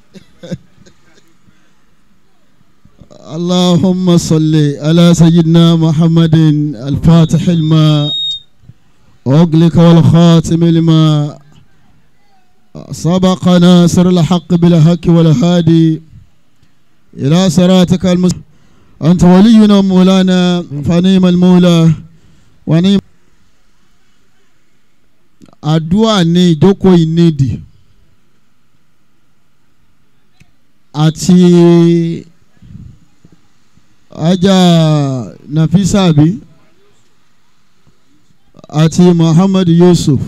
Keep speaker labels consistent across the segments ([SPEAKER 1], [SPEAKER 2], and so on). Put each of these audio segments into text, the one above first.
[SPEAKER 1] اللهم صل على سيدنا محمد الفاتح الماء أغلق والخاتم لما سبق ناصر الحق بالحق والهادي إلى صراطك المستقيم أنت ولينا مولانا فنيم المولى ونيم àdúà ní ìjókòó ìnídìí àti ajá nafisabi àti muhammad yusuf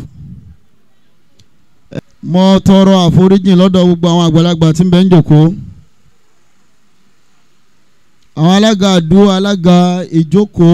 [SPEAKER 1] mo tọrọ àforíjìn lọ́dọ̀ gbogbo àwọn àgbàlagbà tí ń bẹ ń jókòó àwọn alága àdúrà alága ìjókòó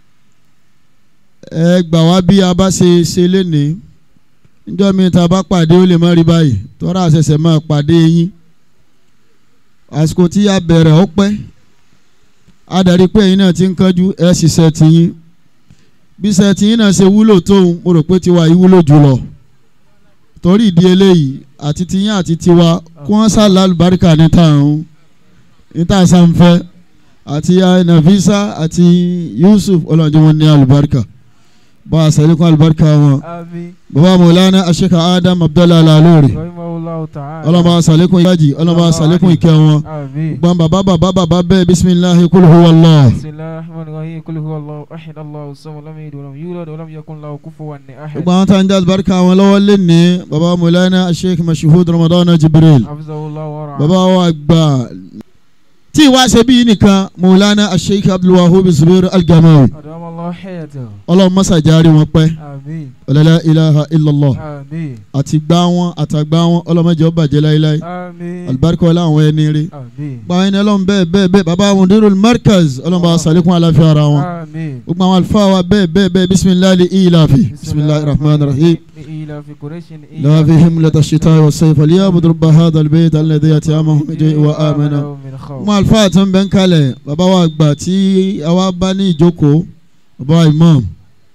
[SPEAKER 1] ẹ gbà wá bí a bá ṣe ṣe lénìí níjọ́ mi ta bá pàdé ó lè má rí báyìí tọ́ra àṣẹṣẹ máa pàdé yín àsìkò tí a bẹ̀rẹ̀ ó pẹ́ adarí pé ẹ̀yin náà ti ń kánjú ẹ̀ ṣiṣẹ́ tiyín bí iṣẹ́ tiyín náà ṣe wúlò tóun mo rò pé tiwa yìí wúlò jùlọ torí ìdí eléyìí àti tiyín àti tiwa kí wọ́n sá lálùbáríkà ní tààrùn ní tààsánfẹ́ àti Nafisa àti Yusuf ọlọ́njẹ́ wọn ní alùbáríkà bá a sàlékún alùbáríkà wọn
[SPEAKER 2] àmín
[SPEAKER 1] bàbá mọ̀lánà aṣèkà Adam Abdallah Alalori
[SPEAKER 2] rahimahullahu ta'ala
[SPEAKER 1] ọlọ́mọ sàlékún ìyájì ọlọ́mọ sàlékún ìkẹ́ wọn
[SPEAKER 2] àmín
[SPEAKER 1] gbọ́n bàbá bàbá bàbá bẹ́ẹ̀ bisimilahi kul huwa Allah.
[SPEAKER 2] bismillahir rahmanir rahim kul huwa allahu ahad allahu samad lam yalid walam yulad walam yakun lahu kufuwan ahad
[SPEAKER 1] gbogbo àwọn tá à ń dá alùbáríkà wọn lọ́wọ́ lé ní bàbá mọ̀lánà aṣèkà mashuhud Ramadan Jibril
[SPEAKER 2] hafizahullahu wa ra'ah
[SPEAKER 1] bàbá wa gbà tí ìwà ṣe bí nìkan mọ̀lánà aṣèkà Abdulwahab Zubair Al-Gamawi
[SPEAKER 2] adama allah hayatahu
[SPEAKER 1] ọlọ́run mọ́sàjárí wọn pẹ́
[SPEAKER 2] àmín
[SPEAKER 1] la ilaha illallah
[SPEAKER 2] àmín
[SPEAKER 1] àti gbá wọn àtàgbá wọn ọlọ́mọdé ọba jẹ́ láéláé
[SPEAKER 2] àmín
[SPEAKER 1] alibarika ọlá àwọn ẹni rí
[SPEAKER 2] àmín
[SPEAKER 1] báwọn ẹni ọlọ́run bẹ́ẹ̀ bẹ́ẹ̀ bẹ́ẹ̀ bàbá àwọn dirul markaz ọlọ́run bá wa sàlékún àlàáfíà ara wọn
[SPEAKER 2] àmín
[SPEAKER 1] gbogbo àwọn àlùfáà wa bẹ́ẹ̀ bẹ́ẹ̀ bẹ́ẹ̀ bisimilahi ilafi bisimilahi rahman rahim
[SPEAKER 2] إلى في قريش
[SPEAKER 1] لا فيهم لدى الشتاء والصيف ليعبدوا رب هذا البيت الذي يتيامهم من جوع وآمنا
[SPEAKER 2] من خوف
[SPEAKER 1] gbogbo àlùfáà tó ń bẹ ń kalẹ̀ bàbá wa gbà tí àwa bá ní ìjókòó bàbá wa imam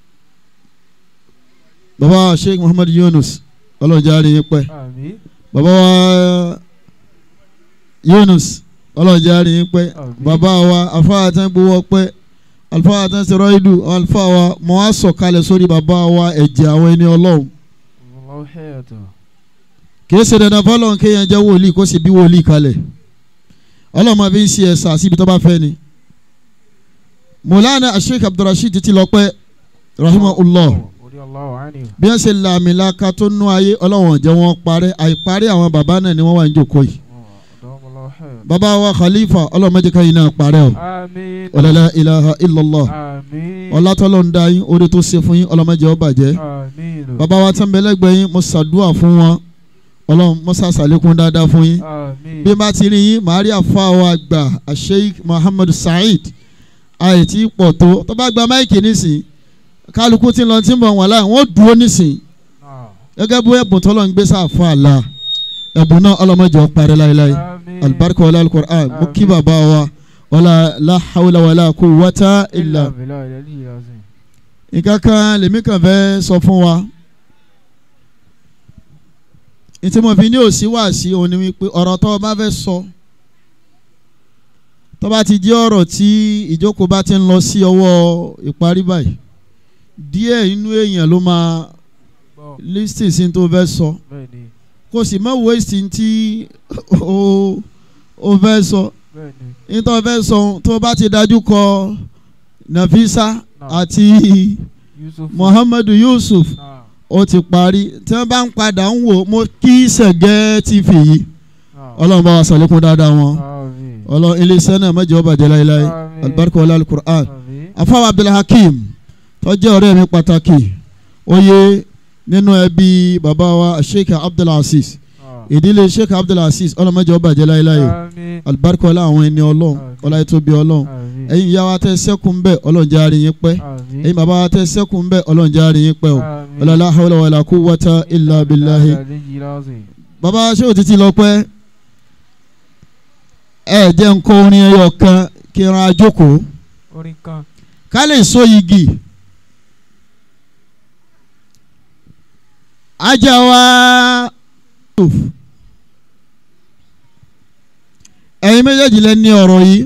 [SPEAKER 1] bàbá wa sheikh muhammad yunus ọlọ́run jẹ́ àárín yín pẹ́
[SPEAKER 2] àmín
[SPEAKER 1] bàbá wa yunus ọlọ́run jẹ́ àárín yín pẹ́
[SPEAKER 2] àmín
[SPEAKER 1] bàbá wa afáà tán gbowó pẹ́ alfáà tán sọ̀rọ̀ ìlú alfáà wa mọ̀ wá sọ̀kalẹ̀ sórí bàbá wa ẹ̀jẹ̀ àwọn ẹni ọlọ́run
[SPEAKER 2] الله حياته
[SPEAKER 1] kìí ṣe dandan fọlọ́run kéèyàn jẹ́ wòlíì kó sì bí wòlíì kalẹ̀ ọlọ́run máa fi ń ṣe ẹ̀sà síbi tó bá fẹ́ ni mọ̀lánà asheik abdulrasheed ti lọ pẹ́ rahimahullah
[SPEAKER 2] رضي الله عنه
[SPEAKER 1] bí wọ́n ṣe làmìlaka tó nú ayé ọlọ́run jẹ́ wọ́n parẹ́ àìparí àwọn bàbá náà ni wọ́n wà ní jòkó yìí
[SPEAKER 2] أدام الله حياته
[SPEAKER 1] bàbá wa khalifa ọlọ́run má jẹ́ ká yín náà parẹ́ o
[SPEAKER 2] آمين
[SPEAKER 1] ọ̀làlá ilaha illallah
[SPEAKER 2] آمين
[SPEAKER 1] ọlátọ́lọ́ ń da yín orí tó ṣe fún yín ọlọ́run má jẹ́ ó bàjẹ́
[SPEAKER 2] آمين
[SPEAKER 1] bàbá wa tán bẹ lẹ́gbẹ̀ẹ́ yín mo ṣàdúrà fún wọn ọlọ́run mo ṣàṣàlékún dáadáa fún yín
[SPEAKER 2] آمين
[SPEAKER 1] bí n bá ti rí yín màá rí àfa wa gbà Sheikh Muhammad Saheed àìtí pọ̀ tó tó bá gba máìkì nísìn kálukú tí ń lọ tí ń bọ̀ wọ́n láì wọ́n dúró nísìn
[SPEAKER 2] آه.
[SPEAKER 1] gẹ́gẹ́ bí ẹ̀bùn tó lọ ń gbé sáfà àlà ẹ̀bùn náà ọlọ́mọdé ọ̀parí láéláé
[SPEAKER 2] آمين
[SPEAKER 1] alibarika wàlá alukur'an mo kí bàbá wa wàlá la hawla wàlá quwwata illa
[SPEAKER 2] بالله العلي العظيم
[SPEAKER 1] nǹkan kan lèmi kàn fẹ́ sọ fún wa ntí mo fi ní òsí wá sí òun ni wípé ọ̀rọ̀ tó o bá fẹ́ sọ tó bá ti jẹ́ ọ̀rọ̀ tí ìjókòó bá ti ń lọ sí ọwọ́ ìparí báyìí díẹ̀ inú èèyàn ló máa
[SPEAKER 2] بو.
[SPEAKER 1] lísìn sí tó fẹ́ sọ
[SPEAKER 2] بني
[SPEAKER 1] kò sì má wéṣìn tí o o fẹ́ sọ
[SPEAKER 2] بني
[SPEAKER 1] nítorí o fẹ́ sọ tó bá ti dájú kọ Nafisa
[SPEAKER 2] نعم
[SPEAKER 1] àti
[SPEAKER 2] يوسف
[SPEAKER 1] Muhammadu Yusuf
[SPEAKER 2] نعم
[SPEAKER 1] ó ti parí tí wọ́n bá ń padà ń wò mo kí sẹ̀gẹ́ ti fi yìí
[SPEAKER 2] نعم
[SPEAKER 1] ọlọ́run bá wa sàlékún dáadáa wọn
[SPEAKER 2] آمين
[SPEAKER 1] ọlọ́run iléeṣẹ́ náà má jẹ́ ó bàjẹ́ láéláé
[SPEAKER 2] آمين
[SPEAKER 1] alibarika wàlá alukur'an
[SPEAKER 2] آمين
[SPEAKER 1] afáwọn abdulhakeem tó jẹ́ ọ̀rẹ́ mi pàtàkì oyè nínú ẹbí bàbá wa sheikh abdulaziz
[SPEAKER 2] آه.
[SPEAKER 1] ìdílé sheikh abdulaziz ọlọ́run má jẹ́ ó bàjẹ́ láéláé o
[SPEAKER 2] آمين
[SPEAKER 1] alibarika wàlá àwọn ẹni ọlọ́run
[SPEAKER 2] Àmín.
[SPEAKER 1] ọlá ètòbí ọlọ́run
[SPEAKER 2] آمين
[SPEAKER 1] ẹ̀yin ìyá wa tẹ́ sẹ́kùn bẹ́ẹ̀ ọlọ́run jẹ́ àárín yín pẹ́
[SPEAKER 2] آمين
[SPEAKER 1] ẹ̀yin bàbá wa tẹ́ sẹ́kùn bẹ́ẹ̀ ọlọ́run jẹ́ àárín yín pẹ́ o
[SPEAKER 2] آمين
[SPEAKER 1] ọlọ́lá hawla wàlá quwwata illa billahi
[SPEAKER 2] العلي العظيم
[SPEAKER 1] bàbá ṣé o ti ti lọ pẹ́ ẹ jẹ́ nǹkan orin ẹyọ kan kí n ra jókòó
[SPEAKER 2] orin kan
[SPEAKER 1] ká lè so igi ajá wa ẹ̀yin méjèèjì lẹ ní ọ̀rọ̀ yìí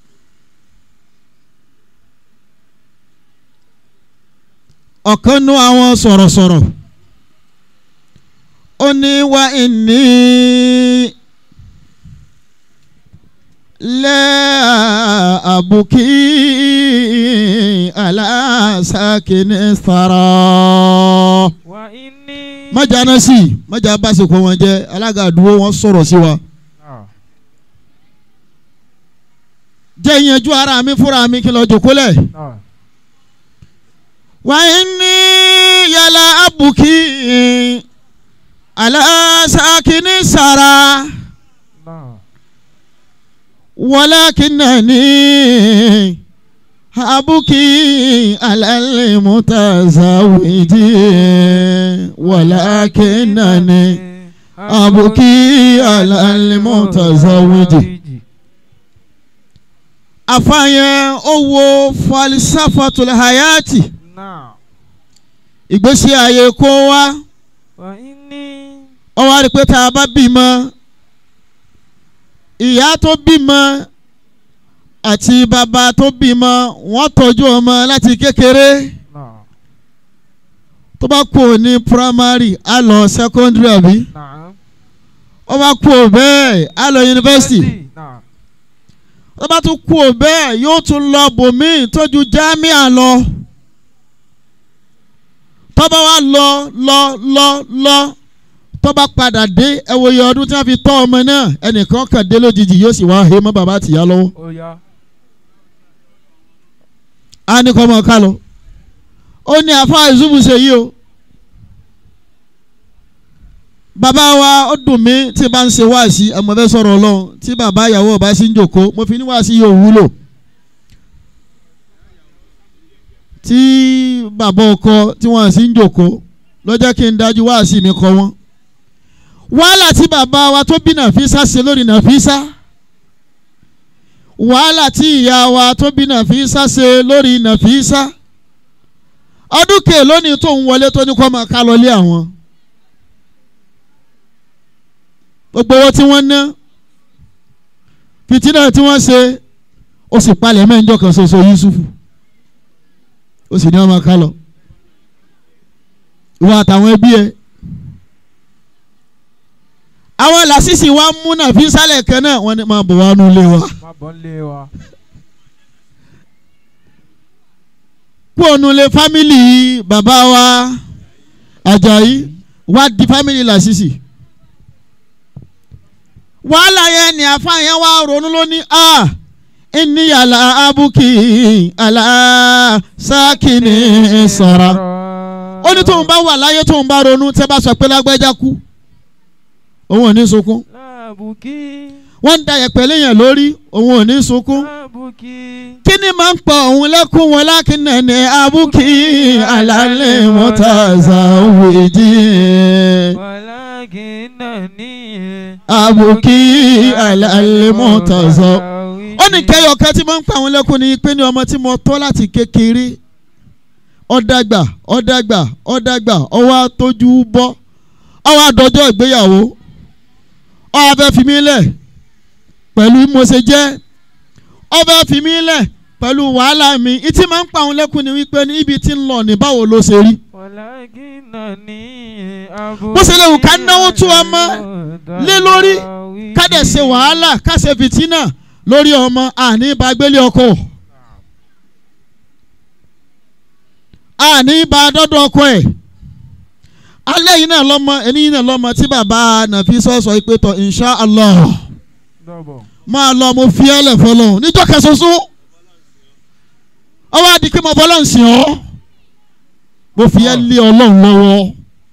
[SPEAKER 1] ọ̀kan nú àwọn sọ̀rọ̀sọ̀rọ̀ ó ní wá ìní lẹ́ àbùkí aláṣàkíní sàrọ̀
[SPEAKER 2] Wa inni.
[SPEAKER 1] mọ̀jà náà sì mọ̀jà bá ṣe kọ́ wọn jẹ́ alága àdúgbò wọn sọ̀rọ̀ sí wa.
[SPEAKER 2] Ah.
[SPEAKER 1] jẹ́ ìyẹnjú ara mi fúnra mi kí n lọ jòkólẹ̀.
[SPEAKER 2] Ah.
[SPEAKER 1] wà á ní yàrá àbùkí aláṣàkíní sàrà
[SPEAKER 2] Ah.
[SPEAKER 1] wàlákìnnàní àbùkí alálẹ́mùtàzáwìjì wàlákìnnàní àbùkí alálẹ́mùtàzáwìjì. àfààyàn owó falsafatul hayati
[SPEAKER 2] Náà.
[SPEAKER 1] ìgbésí ayé kó wá
[SPEAKER 2] Wa inni.
[SPEAKER 1] ó wá rí i pé tá a bá bímọ ìyá tó bímọ àti bàbá tó bímọ wọ́n tọ́jú ọmọ láti kékeré
[SPEAKER 2] Náà.
[SPEAKER 1] tó bá kú ní primary á lọ secondary àbí
[SPEAKER 2] Náà.
[SPEAKER 1] ó bá kú bẹ́ẹ̀ á lọ university
[SPEAKER 2] Náà.
[SPEAKER 1] tó bá tún kú bẹ́ẹ̀ yóò tún lọ bòmíì tójú jámíà lọ tó bá wá lọ lọ lọ lọ tó bá padà dé ẹ wo iye ọdún tí wọ́n fi tọ́ ọmọ náà ẹnìkan kàn dé lójijì yóò sì wá he mọ́ bàbá àtìyá lọ́wọ́
[SPEAKER 2] Ó yá.
[SPEAKER 1] á ní kọ́ ọmọ ká lọ ó ní àfa ìzúbù ṣe yìí o bàbá wa ó dùn mí tí bá ń ṣe wáàsí ọmọ fẹ́ sọ̀rọ̀ ọlọ́run tí bàbá ìyàwó ọba sí ń jòkó mo fi ní wáàsí yóò wúlò tí bàbá ọkọ tí wọ́n sì ń jòkó lọ́jọ́ kí n dájú wáàsí mi kọ́ wọn wàhálà tí bàbá wa tó bí Nàfísà ṣe lórí Nàfísà wàhálà tí ìyá wa tó bí Nàfísà ṣe lórí Nàfísà ọdún kè lónìí tó ń wọlé tó ní kó máa ká lọ lé àwọn gbogbo owó tí wọ́n ná fìtínà tí wọ́n ṣe ó sì palẹ̀ mẹ́jọ kan ṣoṣo Yusufu ó sì ní ọmọ ká lọ ìwọ àtàwọn ẹbí ẹ àwọn làṣìṣì wa mú Nàfísà lẹ́ẹ̀kan náà wọ́n ní máa bọ̀ wá nulẹ̀ wa.
[SPEAKER 2] Má bọ́ ń lé wa.
[SPEAKER 1] kú ònulẹ̀ fámìlì bàbá wa Àjàyí wá di fámìlì Lásìsì wàhálà yẹn ni àfààyàn wa ronú lónìí a ìníyàlá abúkì aláṣàkìní sọ̀rọ̀ ó ní tóun bá wà láyé tóun bá ronú tẹ́ bá sọ pé lágbájá kú òun ò ní sunkún
[SPEAKER 2] Láàbùkí.
[SPEAKER 1] wọ́n ń da yẹ̀pẹ̀ léèyàn lórí òun ò ní sunkún
[SPEAKER 2] Láàbùkí.
[SPEAKER 1] kí ni máa ń pọ̀ òun lẹ́kùn wọn lákìnnà ní abúkí alálẹ̀ mọ́tàzà wèjì
[SPEAKER 2] Walakinnani.
[SPEAKER 1] abúkí alálẹ̀ mọ́tàzà. ó ní kẹyọ kan tí máa ń pa àwọn lẹ́kùn ní pé ní ọmọ tí mo tọ́ láti kékeré ọ̀dàgbà ọ̀dàgbà ọ̀dàgbà ọwọ́ àtọ́jú bọ́ ọwọ́ àdọ́jọ́ ìgbéyàwó ọwọ́ afẹ́ fi mí lẹ̀ pẹ̀lú bí mo ṣe jẹ́ ọbẹ̀ fi mí lẹ̀ pẹ̀lú wàhálà mi ìtì máa ń pa àwọn lẹ́kùn ní wípé ní ibi tí ń lọ ní báwo ló ṣe rí.
[SPEAKER 2] Walakinnani.
[SPEAKER 1] bó ṣe lè wù ká náwó tú ọmọ lé lórí ká dẹ̀ ṣe wàhálà ká ṣe fìtínà lórí ọmọ àní bá gbélé ọkọ àní bá dọ́dọ̀ ọkọ ẹ̀ alẹ́ yìí náà lọ́mọ ẹni yìí náà lọ́mọ tí bàbá Nàfísà sọ pé tọ̀ insha Allah
[SPEAKER 2] Dọ̀bọ̀.
[SPEAKER 1] máa lọ mo fi ẹlẹ̀ fọlọ́ níjọ́ kẹsọ́sọ́ ọwọ́ àdìkí mo fọlọ́ ń sìn ọ́ mo fi ẹ́ lé ọlọ́run lọ́wọ́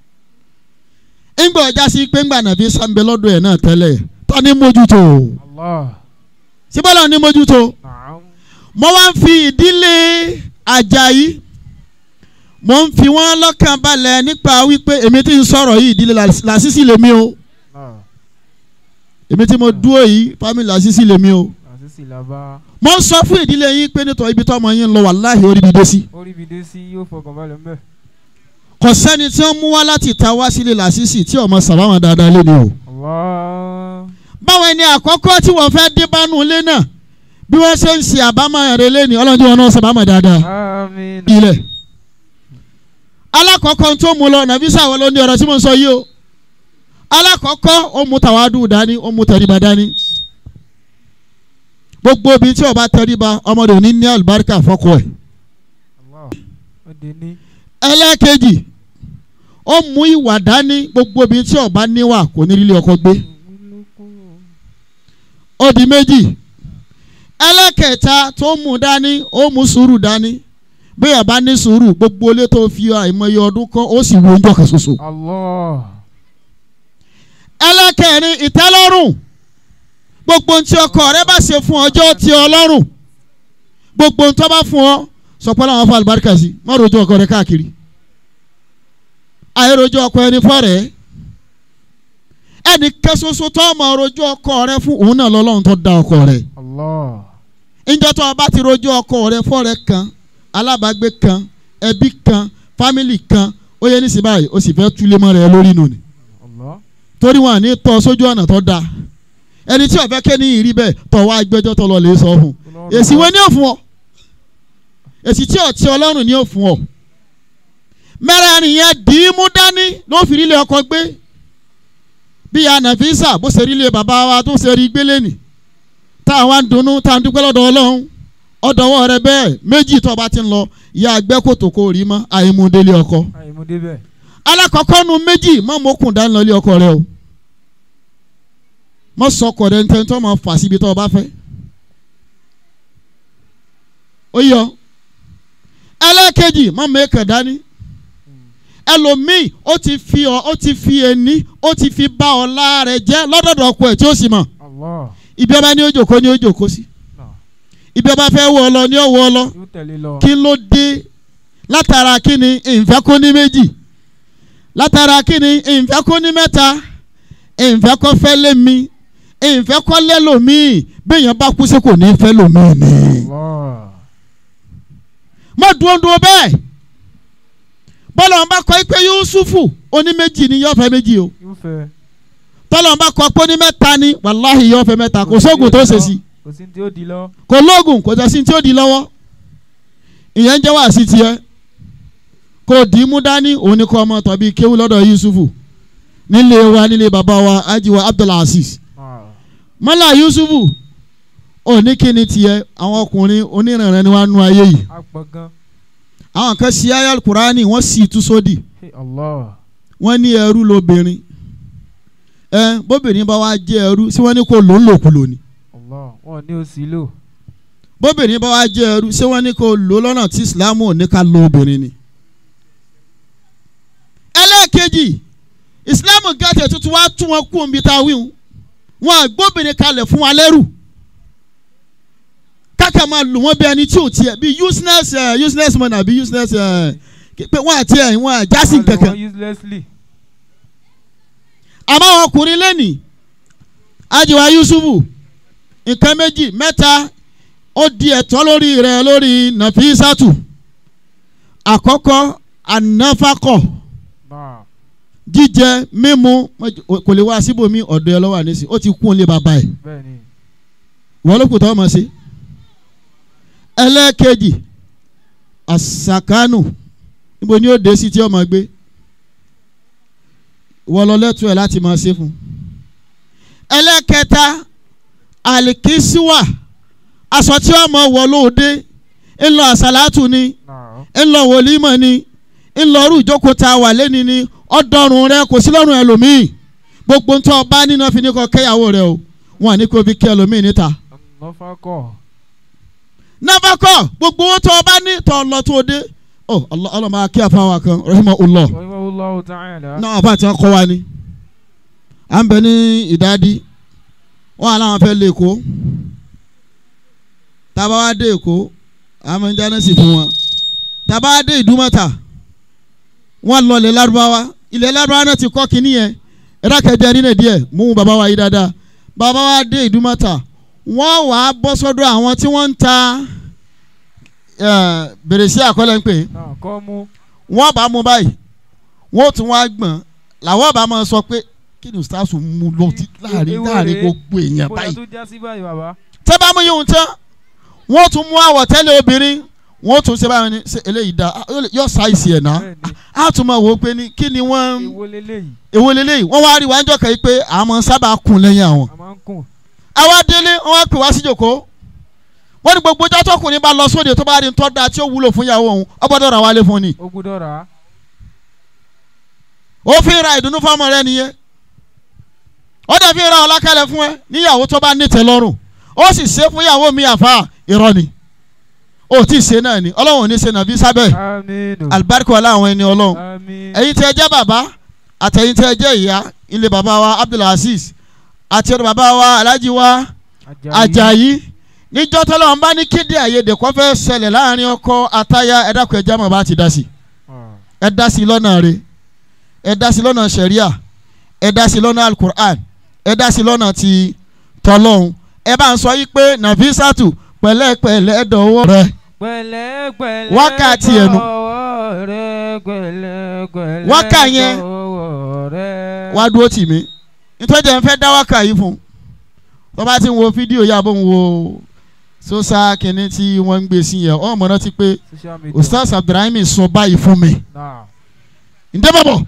[SPEAKER 1] ńgbà ọjà sí pé ńgbà Nàfísà ń bẹ lọ́dọ̀ ẹ̀ náà tẹ́lẹ̀ ta ni mójútó
[SPEAKER 2] Allah.
[SPEAKER 1] síbọ̀lá ni mójútó
[SPEAKER 2] Naam.
[SPEAKER 1] mo wá ń fi ìdílé Àjàyí mo ń fi wọ́n lọ́kàn balẹ̀ nípa wípé èmi tí ń sọ̀rọ̀ yìí ìdílé Lásìsì lèmi o
[SPEAKER 2] Náà.
[SPEAKER 1] èmi tí mo dúró yìí fámìlì Lásìsì lèmi o
[SPEAKER 2] Àṣìṣì làbá.
[SPEAKER 1] mo ń sọ fún ìdílé yín pé nítorí ibi tó ọmọ yín ń lọ wàláhì orí mi dé sí.
[SPEAKER 2] Orí bi dé sí yóò fọkàn balẹ̀ mbẹ́.
[SPEAKER 1] kò sẹ́ni tí wọ́n mú wá láti ta wá sílé Lásìsì tí ọmọ sàbáwọn dáadáa lé ni o.
[SPEAKER 2] Allah.
[SPEAKER 1] báwọn ẹni àkọ́kọ́ tí wọ́n fẹ́ dé bánú ilé náà bí wọ́n ṣe ń ṣe àbámọ̀ rẹ̀ lẹ́ni ọlọ́run tí wọn náà sábàámọ̀ dáadáa
[SPEAKER 2] àmín
[SPEAKER 1] ilẹ̀ alákọ̀ọ́kọ́ tó mú lọ nàbí sáwọn ló ní ọ̀rọ̀ tí mo ń sọ yìí o alákọ̀ọ́kọ́ ó mú tàwádùn dání ó mú tẹríba dání gbogbo obìnrin tí ó bá tẹríba ọmọdé òní ní àlùbáríkà fọ́kọ ẹ̀
[SPEAKER 2] Allah ó di ní
[SPEAKER 1] ẹlẹ́ẹ̀kejì ó mú ìwà dání gbogbo obìnrin tí ó bá níwà kò ní lílé ọkọ gbé ó di méjì ẹlẹ́kẹta tó mú dání ó mú sùúrù dání bí ó bá ní sùúrù gbogbo ilé tó fi àìmọye ọdún kọ́ ó sì wo oúnjẹ kan ṣoṣo.
[SPEAKER 2] Allah
[SPEAKER 1] ẹlẹ́kẹrin ìtẹ́lọ́rùn gbogbo ohun tí ọkọ rẹ bá ṣe fún ọjọ́ tí ọlọ́run gbogbo ohun tó bá fún ọ sọ pé láwọn fún àlùbáríkà sí má rojú ọkọ rẹ káàkiri àìrojú ọkọ ẹni fọ́rẹ̀ẹ́ ẹnì kẹsoso tó ọmọ rojú ọkọ rẹ fún òun náà lọ́lọ́run tó dá ọkọ rẹ
[SPEAKER 2] Allah
[SPEAKER 1] ìjọ tó o bá ti rojú ọkọ rẹ fọ́rẹ̀ẹ́ kan alábàágbé kan ẹbí kan fámìlì kan ó yẹ nísìnyí báyìí ó sì fẹ́ túlé mọ́ rẹ lórí nù ni
[SPEAKER 2] Allah
[SPEAKER 1] torí wọn à ní tọ́ sójú ọ̀nà tó dáa ẹni tí ọ̀fẹ́ kẹ́ ní ìrí bẹ́ẹ̀ tọ̀ wá gbẹ́jọ́ tó lọ lè sọ fún un èsì wo ni ó fún ọ èsì tí ọ̀tí ọlọ́run ni ó fún ọ mẹ́rẹ̀ẹ̀rin yẹn dì í mú dání ló fi rílé ọkọ gbé bí ya nàfíìsà bó ṣe rílé bàbá wa tó ṣe rí gbélé nì tá a wá ń dunnú tá a ń dúpẹ́ lọ́dọ̀ ọlọ́run ọ̀dọ̀wọ́ rẹ bẹ́ẹ̀ méjì tó bá ti ń lọ ìyá àgbẹ̀ kòtò kò rí mọ́ àìmúdélé ọkọ
[SPEAKER 2] àìmọdé bẹ́ẹ̀
[SPEAKER 1] alákọ̀ọ́kọ́ nu méjì má mọ́kùn dání lọ ilé ọkọ rẹ o má sọkọ rẹ ntẹ́ tó máa fà síbi tó o bá fẹ́ ó yọ ẹlẹ́ẹ̀kejì má mẹ́kẹ̀ dání ẹlòmíì ó ti fi ọ ó ti fi ẹni ó ti fi bá ọlá rẹ jẹ́ lọ́dọ̀dọ̀ ọkọ ẹ̀ tí ó sì mọ̀
[SPEAKER 2] Allah
[SPEAKER 1] ibi ọba ní ó jòkó ní ó jòkó sí
[SPEAKER 2] náà
[SPEAKER 1] ibi ọba fẹ́ wọ ọ lọ ní ó wọ ọ lọ
[SPEAKER 2] yóò tẹ̀lé lọ
[SPEAKER 1] kí ló dé látara kí ni ìfẹ́ kó ní méjì látara kí ni ìfẹ́ kó ní mẹ́ta ìfẹ́ kó fẹ́ lé mi ìfẹ́ kó lé lòmíì béèyàn bá kú sí kò ní fẹ́ lòmíì ni.
[SPEAKER 2] Allah
[SPEAKER 1] má dúró dúró bẹ́ẹ̀ bọ́lá wọn bá kọ́ pé Yusufu oní méjì ni yóò fẹ́ méjì o
[SPEAKER 2] yóò fẹ́
[SPEAKER 1] tọ́lá wọn bá kọ́ pé oní mẹ́ta ni wàláhì yóò fẹ́ mẹ́ta kò sóògùn tó ṣe sí
[SPEAKER 2] kò sí tí ó di lọ
[SPEAKER 1] kò lóògùn kò jẹ́ sí tí ó di lọ́wọ́ ìyẹn ń jẹ́ wá sí tiẹ̀ kò dì í mú dání òun ni kọ́ ọmọ tàbí kéwú lọ́dọ̀ Yusufu nílé wa nílé bàbá wa ajiwa Abdulaziz
[SPEAKER 2] Ah,
[SPEAKER 1] mọ́là Yusufu òní kíni tiẹ̀ àwọn ọkùnrin onírànràn ni wọ́n á nu ayé yìí
[SPEAKER 2] agbọ̀ngàn
[SPEAKER 1] àwọn kan ṣí ayé alukurani wọ́n sì tú sódì
[SPEAKER 2] Hey, Allah
[SPEAKER 1] wọ́n ní ẹrú lóbìnrin ẹ bóbìnrin bá wá jẹ́ ẹrú sí wọ́n ní kó lò ń lòkulò ni
[SPEAKER 2] Allah wọn ní o sí lò
[SPEAKER 1] bóbìnrin bá wá jẹ́ ẹrú ṣé wọ́n ní kó lò lọ́nà tí Ìsìlámù ò ní ká lo obìnrin ni. ẹlẹ́ẹ̀kejì Ìsìlámù gàtẹ̀ tuntun wá tún wọn kú omi tá a wíwù wọn àgbóbìnrin kalẹ̀ fún wa lẹ́rù káka máa lò wọ́n bí ẹni tí ò tiẹ̀ bí useless uh, useless man àbí useless uh, pé wọ́n àti ẹ̀ wọ́n àjásí
[SPEAKER 2] Wọ́n lò
[SPEAKER 1] kankan
[SPEAKER 2] wọ́n uselessly
[SPEAKER 1] àmọ́ àwọn ọkùnrin lẹ́nìí ajiwa Yusufu nǹkan méjì mẹ́ta ó di ẹ̀tọ́ lórí rẹ̀ lórí Nàfísàtù àkọ́kọ́ ànáfàkọ̀
[SPEAKER 2] náà
[SPEAKER 1] jíjẹ mímu kò lè wá síbòmí ọ̀dọ̀ ẹ lọ́wọ́ ànísí ó ti kún un lé bàbá ẹ̀
[SPEAKER 2] bẹ́ẹ̀ ni
[SPEAKER 1] wọ́n ló kù tọ́ ọmọ sí. ẹlẹ́ẹ̀kejì àsàkánù níbo ni ó dé sí tí ọmọ gbé wọ́n lọ lẹ́tọ́ ẹ̀ láti máa ṣe fún un. ẹlẹ́ẹ̀kẹta àlìkísíwà aṣọ tí ọmọ wọ̀ lóde ńlọ àsàlátù ni
[SPEAKER 2] náà
[SPEAKER 1] ńlọ wòlímọ̀ ni ńlọrú ìjókòó tá a wà lẹ́ni ni ọ̀dọ́rùn rẹ kò sí lọ́rùn ẹlòmíì gbogbo ń tọ́ ọba nínú fi ní kọ́ kẹ́yàwó rẹ o wọn à ní kó fi kẹ́ ẹlòmíì níta.
[SPEAKER 2] nọ́fàkọ̀
[SPEAKER 1] nabakọ gbogbo owó tọ́ ọba ní tọ́ lọ tó dé ọ ọlọ́mọ akí àfáwà kan rahima ulọ
[SPEAKER 2] rahimahullahu ta'ala
[SPEAKER 1] náà àfa àti ọkọ wa ni à ń bẹ ní ìdádí wọn àláwọn fẹ́ lé èkó tábà wá dé èkó àmọ́ ń jáde sí fún wọn tábà wá dé ìdúmọ̀tà wọn lọ ilẹ̀ lárúbáwá ilẹ̀ lárúbáwá náà ti kọ́ kínní yẹn ẹ̀rọ kẹjẹ nínú díẹ̀ mú bàbá wa yí dáadáa bàbá wa dé ìdúmọ̀tà wọ́n wà á bọ́ sọ́dọ̀ àwọn tí wọ́n ń ta eh, bèrèsí àkọlẹ̀ ń pè é
[SPEAKER 2] náà kọ́ mú
[SPEAKER 1] wọ́n bá mú báyìí wọ́n tún wá gbọ̀n làwọn bá máa sọ pé kí ni ustaasu mú lọ ti láàrin
[SPEAKER 2] Ewo
[SPEAKER 1] láàrin
[SPEAKER 2] rèé.
[SPEAKER 1] gbogbo èèyàn
[SPEAKER 2] bóyá
[SPEAKER 1] báyìí
[SPEAKER 2] tó já sí báyìí bàbá.
[SPEAKER 1] tẹ́ bá mú yíyún tán wọ́n tún mú àwọ̀tẹ́lẹ̀ obìnrin wọ́n tún ṣe báyìí ní ṣe eléyìí dá yọ sáìsì ẹ̀ náà
[SPEAKER 2] bẹ́ẹ̀ni
[SPEAKER 1] á tún máa wò ó pé ní kí ni wọ́n
[SPEAKER 2] èwo leléyìí
[SPEAKER 1] èwo leléyìí wọ́n wá rí wá ń jọ́ kẹ́ pé àmọ́ sábà kún lẹ́yìn àwọn.
[SPEAKER 2] a máa ń kùn.
[SPEAKER 1] àwa délé wọ́n wá pè wá sí jòkó wọ́n ní gbogbo ọjọ́ tọkùnrin bá lọ sóde tó bá rí tọ́ da tí ó wúlò fún ìyàwó òun ó gbọ́dọ̀ ra wálé fún ni.
[SPEAKER 2] ó gbúdọ̀ rà á.
[SPEAKER 1] ó fi ra ìdùnnú fọmọ rẹ nìyẹn ó dẹ̀ fi ra ọlákẹ́lẹ́ fún ẹ níyàwó tó bá nítẹ̀ lọ́rùn ó sì ṣe fún ìyàwó mi àfa irọ́ ni ó tí ì ṣe náà ni ọlọ́run ò ní ṣe nàbí sábẹ́
[SPEAKER 2] aminu.
[SPEAKER 1] alibarika ọlá àwọn ẹni ọlọ́run
[SPEAKER 2] àmín.
[SPEAKER 1] ẹ̀yin tí ẹ jẹ́ bàbá àtẹ̀yin tí ẹ jẹ́ ìyá ilé bàbá wa abdulaziz àti ọ̀dọ̀ bàbá wa alhaji wa ajayi níjọ́ tọ́lọ́ ń bá ní kéde àyèdè kọ́ fẹ́ ṣẹlẹ̀ láàrin ọkọ àtaya ẹ dákun ẹ jámọ̀ bá ti dá sí
[SPEAKER 2] Ah.
[SPEAKER 1] ẹ dá sí lọ́nà rẹ̀ ẹ dá sí lọ́nà sẹ̀ríà ẹ dá sí lọ́nà alukur'an ẹ dá sí lọ́nà ti tọ́lọ́hún ẹ bá ń sọ yí pé nàfísàtù pẹ̀lẹ́pẹ̀lẹ́ dọ̀wọ́ rẹ̀
[SPEAKER 2] pẹ̀lẹ́pẹ̀lẹ́
[SPEAKER 1] Wákàtí ẹnu.
[SPEAKER 2] dọ̀wọ́ rẹ, pẹ̀lẹ́pẹ̀lẹ́
[SPEAKER 1] Wákà yẹn.
[SPEAKER 2] dọ̀wọ́ rẹ.
[SPEAKER 1] wá dúró tì mí nítorí ẹ̀ ń fẹ́ dá wákà yìí fún tó bá ti ń wo fídíò yà bó ń wo sọ́sà kìíní tí wọ́n ń gbé sí yẹn ọmọ náà ti pé
[SPEAKER 2] social media.
[SPEAKER 1] ustaz abdulrahim sọ báyìí fún mi
[SPEAKER 2] Náà.
[SPEAKER 1] ǹdẹ́ bọ̀bọ̀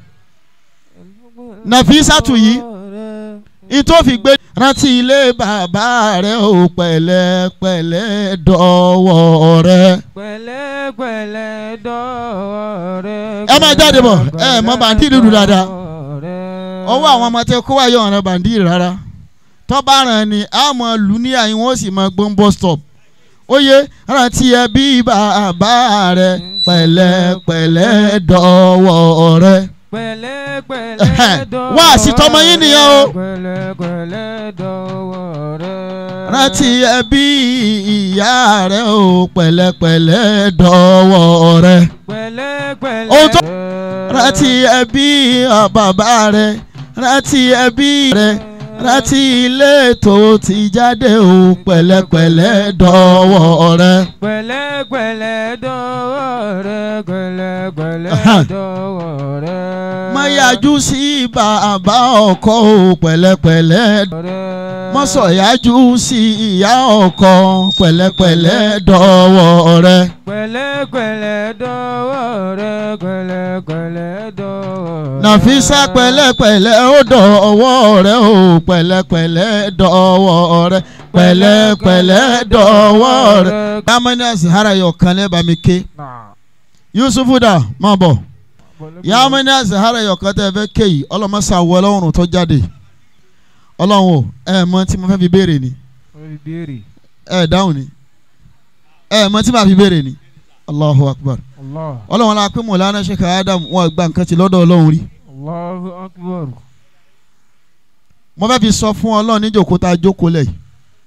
[SPEAKER 1] Nàfísàtù yìí, ìtòfi gbé rántí ilé bàbá rẹ ò pẹ̀lẹ́pẹ̀lẹ́ dọ̀wọ́ rẹ.
[SPEAKER 2] pẹ̀lẹ́pẹ̀lẹ́ dọ̀wọ́ rẹ.
[SPEAKER 1] Ẹ máa jáde bọ̀, ẹ mọ bàǹdì dúdú dáadáa.
[SPEAKER 2] dọ̀wọ́ rẹ.
[SPEAKER 1] ọwọ́ àwọn ọmọ tẹ kó wáyé ọ̀ràn bàǹdì rárá tọ́ba ràn ní àmọ́ lù ní àyìn wọ́n sì máa gbọ́n bus stop óye rántí ẹbí bàbá rẹ pẹ̀lẹ́pẹ̀lẹ́ dọ̀wọ́ rẹ.
[SPEAKER 2] pẹ̀lẹ́pẹ̀lẹ́ dọ̀wọ́
[SPEAKER 1] Wá sí tọmọ yín nìyẹn o.
[SPEAKER 2] pẹ̀lẹ́pẹ̀lẹ́ dọ̀wọ́ rẹ.
[SPEAKER 1] rántí ẹbí ìyá rẹ ò pẹ̀lẹ́pẹ̀lẹ́ dọ̀wọ́ rẹ.
[SPEAKER 2] pẹ̀lẹ́pẹ̀lẹ́
[SPEAKER 1] Ohun tó-
[SPEAKER 2] rẹ.
[SPEAKER 1] rántí ẹbí bàbá rẹ rántí ẹbí rẹ rántí ilé tó ti jáde ò pẹ̀lẹ́pẹ̀lẹ́ dọ̀wọ́ rẹ.
[SPEAKER 2] pẹ̀lẹ́pẹ̀lẹ́ dọ̀wọ́ rẹ. pẹ̀lẹ́pẹ̀lẹ́
[SPEAKER 1] Ahan.
[SPEAKER 2] dọ̀wọ́ rẹ.
[SPEAKER 1] má yájú sí bàbá ọkọ ò pẹ̀lẹ́pẹ̀lẹ́
[SPEAKER 2] rẹ.
[SPEAKER 1] má sọ yájú sí ìyá ọkọ pẹ̀lẹ́pẹ̀lẹ́ dọ̀wọ́ rẹ.
[SPEAKER 2] pẹ̀lẹ́pẹ̀lẹ́ dọ̀wọ́ rẹ. pẹ̀lẹ́pẹ̀lẹ́ dọ̀wọ́ rẹ.
[SPEAKER 1] nàfísà pẹ̀lẹ́pẹ̀lẹ́ ó dọ̀wọ́ rẹ ò pẹ̀lẹ́pẹ̀lẹ́ dọ̀wọ́ rẹ pẹ̀lẹ́pẹ̀lẹ́ dọ̀wọ́ rẹ. yamani azahara yọ kan lẹ́bàá mi ké
[SPEAKER 2] Náà.
[SPEAKER 1] yusufu dà má bọ̀
[SPEAKER 2] Pẹ̀lẹ́pẹ̀lẹ́-
[SPEAKER 1] yamani azahara yọ kan tẹ́ ẹ fẹ́ ké yìí ọlọ́mọsá wọ ọlọ́run tó jáde ọlọ́run o ẹ mọ tí mo fẹ́ fi béèrè ni
[SPEAKER 2] Wọ́n fi béèrè.
[SPEAKER 1] ẹ dáhùn ni ẹ mọ tí màá fi béèrè ni allahu akbar
[SPEAKER 2] Allah.
[SPEAKER 1] ọlọ́run la pé mọ̀lánà sheikh adam wọn gba nǹkan ti lọ́dọ̀ ọlọ́run rí
[SPEAKER 2] Allahu akbar.
[SPEAKER 1] mo fẹ́ fi sọ fún ọlọ́run níjòkó tá a jókòó lẹ̀ yìí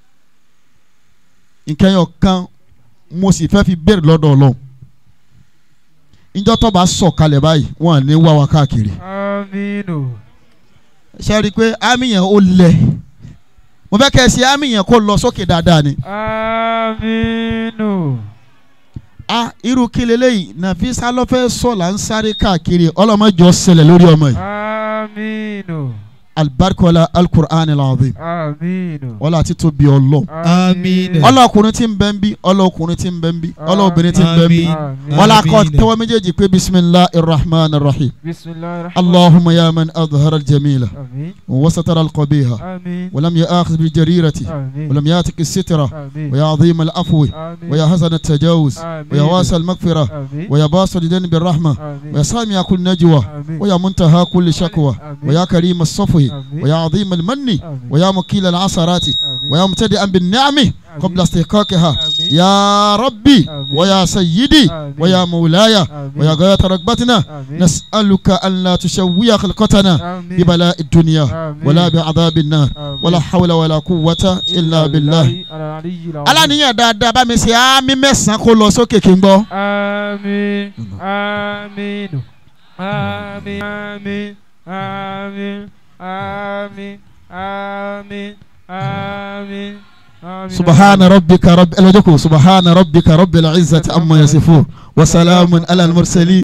[SPEAKER 1] nǹkan yọ kan mo sì fẹ́ fi béèrè lọ́dọ̀ ọlọ́run ìjọ tó bá sọ̀ kalẹ̀ báyìí wọn à ní wá wa káàkiri
[SPEAKER 2] Aminu.
[SPEAKER 1] ṣe rí i pé àmì yẹn ó lẹ̀ mo fẹ́ kẹ́ ẹ sí àmì yẹn kó lọ sókè dáadáa ni
[SPEAKER 2] Aminu.
[SPEAKER 1] a irú kí leléyìí nàfíìsá lọ́fẹ́ sọ̀ là ń sáré káàkiri ọlọ́mọjọ ṣẹlẹ̀ lórí ọmọ yìí
[SPEAKER 2] Aminu.
[SPEAKER 1] alibarikola alukur'an alazim
[SPEAKER 2] Aminu.
[SPEAKER 1] wọ́n àti tóbi ọlọ́
[SPEAKER 3] Àmín.
[SPEAKER 1] ọlọ́kùnrin tí ń bẹ ń bí ọlọ́kùnrin tí ń bẹ ń bí ọlọ́bìnrin tí ń bẹ ń bí
[SPEAKER 3] Àmín.
[SPEAKER 1] wọ́n la kọ́
[SPEAKER 3] Àmín.
[SPEAKER 1] tẹ́wọ́ méjèèjì pé bisimilahi irrahman irrahim
[SPEAKER 2] Bismillahir Rahmanir
[SPEAKER 1] allahumma ya man adhara aljamila
[SPEAKER 2] Amin.
[SPEAKER 1] وستر القبيح
[SPEAKER 2] Amin.
[SPEAKER 1] ولم يأخذ بالجريرة
[SPEAKER 2] Amin.
[SPEAKER 1] ولم يأتك السترة
[SPEAKER 2] Amin.
[SPEAKER 1] ويا عظيم العفو
[SPEAKER 2] Amin.
[SPEAKER 1] ويا حسن التجاوز
[SPEAKER 2] Amin.
[SPEAKER 1] ويا واسع المغفرة
[SPEAKER 2] Amin.
[SPEAKER 1] ويا باصر الذنب الرحمة
[SPEAKER 2] Amin.
[SPEAKER 1] ويا سامع كل نجوى
[SPEAKER 2] Amin.
[SPEAKER 1] ويا منتهى كل شكوى
[SPEAKER 2] Amin.
[SPEAKER 1] ويا كريم الصفو
[SPEAKER 2] Amin.
[SPEAKER 1] ويا عظيم المن
[SPEAKER 2] Amin.
[SPEAKER 1] ويا مكيل العثرات
[SPEAKER 2] Amin.
[SPEAKER 1] ويا مبتدئا بالنعم قبل استحقاقها
[SPEAKER 2] Amin.
[SPEAKER 1] يا ربي
[SPEAKER 2] Amin.
[SPEAKER 1] ويا سيدي
[SPEAKER 2] Amin.
[SPEAKER 1] ويا مولاي
[SPEAKER 2] Amin.
[SPEAKER 1] ويا غاية رغبتنا
[SPEAKER 2] Amin.
[SPEAKER 1] نسألك أن لا تشوي خلقتنا
[SPEAKER 2] Amin.
[SPEAKER 1] ببلاء الدنيا
[SPEAKER 2] Amin.
[SPEAKER 1] ولا بعذاب النار
[SPEAKER 2] Amin.
[SPEAKER 1] ولا حول ولا قوة إلا بالله
[SPEAKER 2] Al-Aliyyil Azim.
[SPEAKER 1] aláníyàn dáadáa bá mi ṣe àmì mẹ́sàn-án kó lọ sókè kí n gbọ́.
[SPEAKER 2] Amin. Amin. Amin. Amin. Amin. Amin. Amin. Amin. Amin.
[SPEAKER 1] سبحان ربك رب الوجهكم سبحان ربك رب العزة عما يصفون وسلام على المرسلين